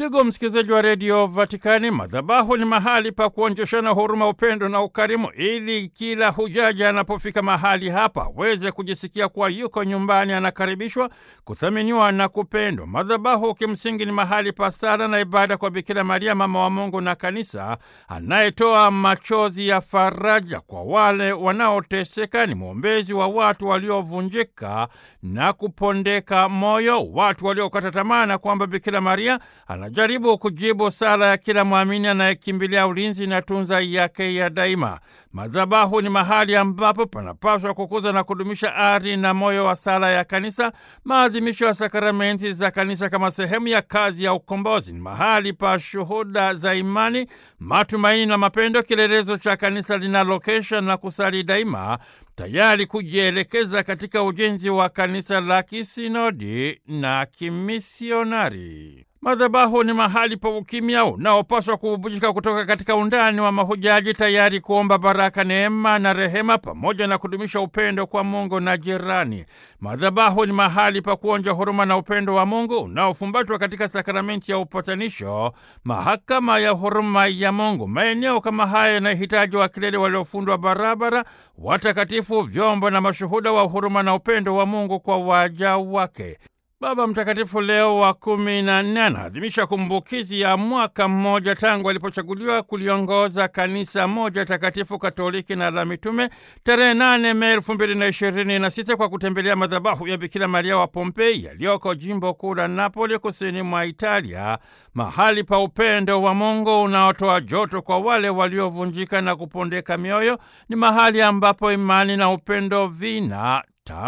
Ndugu msikilizaji wa redio Vatikani, madhabahu ni mahali pa kuonjeshana huruma, upendo na ukarimu, ili kila hujaji anapofika mahali hapa aweze kujisikia kuwa yuko nyumbani, anakaribishwa, kuthaminiwa na kupendwa. Madhabahu kimsingi ni mahali pa sala na ibada kwa Bikira Maria, mama wa Mungu na Kanisa, anayetoa machozi ya faraja kwa wale wanaoteseka. Ni mwombezi wa watu waliovunjika na kupondeka moyo, watu waliokata tamaa, na kwamba Bikira Maria anajaribu kujibu sala ya kila mwamini anayekimbilia ulinzi na tunza yake ya daima. Madhabahu ni mahali ambapo panapaswa kukuza na kudumisha ari na moyo wa sala ya kanisa, maadhimisho ya sakramenti za kanisa kama sehemu ya kazi ya ukombozi. Ni mahali pa shuhuda za imani, matumaini na mapendo, kielelezo cha kanisa linalokesha na kusali daima, tayari kujielekeza katika ujenzi wa kanisa la kisinodi na kimisionari. Madhabahu ni mahali pa ukimya unaopaswa kububujika kutoka katika undani wa mahujaji, tayari kuomba baraka, neema na rehema, pamoja na kudumisha upendo kwa Mungu na jirani. Madhabahu ni mahali pa kuonja huruma na upendo wa Mungu unaofumbatwa katika sakramenti ya upatanisho, mahakama ya huruma ya Mungu. Maeneo kama haya yanahitaji wakilele waliofundwa barabara, watakatifu, vyombo na mashuhuda wa huruma na upendo wa Mungu kwa waja wake. Baba Mtakatifu Leo wa kumi na nne anaadhimisha kumbukizi ya mwaka mmoja tangu alipochaguliwa kuliongoza kanisa moja takatifu katoliki na la mitume tarehe nane Mei elfu mbili na ishirini na sita kwa kutembelea madhabahu ya Bikira Maria wa Pompei yaliyoko jimbo kuu la Napoli kusini mwa Italia, mahali pa upendo wa Mungu unaotoa joto kwa wale waliovunjika na kupondeka mioyo. Ni mahali ambapo imani na upendo vina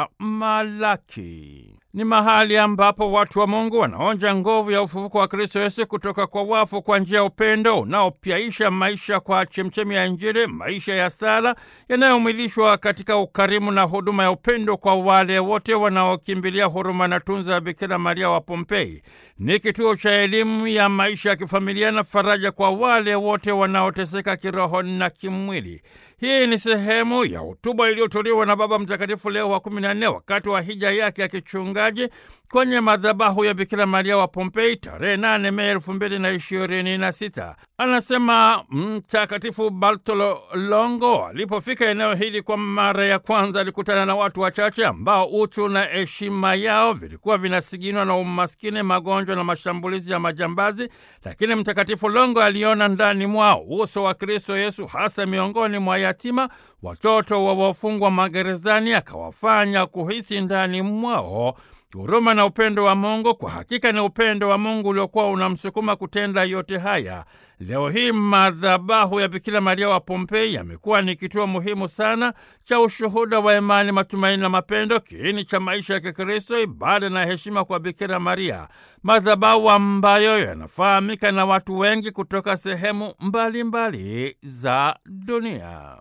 tamalaki ni mahali ambapo watu wa Mungu wanaonja nguvu ya ufufuko wa Kristo Yesu kutoka kwa wafu kwa njia ya upendo unaopyaisha maisha kwa chemchemi ya Injili, maisha ya sala yanayomwilishwa katika ukarimu na huduma ya upendo kwa wale wote wanaokimbilia huruma na tunza ya Bikira Maria wa Pompei. Ni kituo cha elimu ya maisha ya kifamilia na faraja kwa wale wote wanaoteseka kiroho na kimwili. Hii ni sehemu ya hotuba iliyotolewa na Baba Mtakatifu Leo wa kumi na nne wakati wa hija yake ya kichungaji kwenye madhabahu ya Bikira Maria wa Pompei tarehe nane Mei elfu mbili na ishirini na sita. Anasema Mtakatifu Bartolo Longo alipofika eneo hili kwa mara ya kwanza alikutana na watu wachache ambao utu na heshima yao vilikuwa vinasiginwa na umaskini, magonjwa na mashambulizi ya majambazi, lakini Mtakatifu Longo aliona ndani mwao uso wa Kristo Yesu, hasa miongoni mwa yatima, watoto wa wafungwa magerezani, akawafanya kuhisi ndani mwao huruma na upendo wa Mungu. Kwa hakika ni upendo wa Mungu uliokuwa unamsukuma kutenda yote haya. Leo hii madhabahu ya Bikira Maria wa Pompei yamekuwa ni kituo muhimu sana cha ushuhuda wa imani, matumaini na mapendo, kiini cha maisha ya Kikristo, ibada na heshima kwa Bikira Maria, madhabahu ambayo yanafahamika na watu wengi kutoka sehemu mbalimbali mbali za dunia.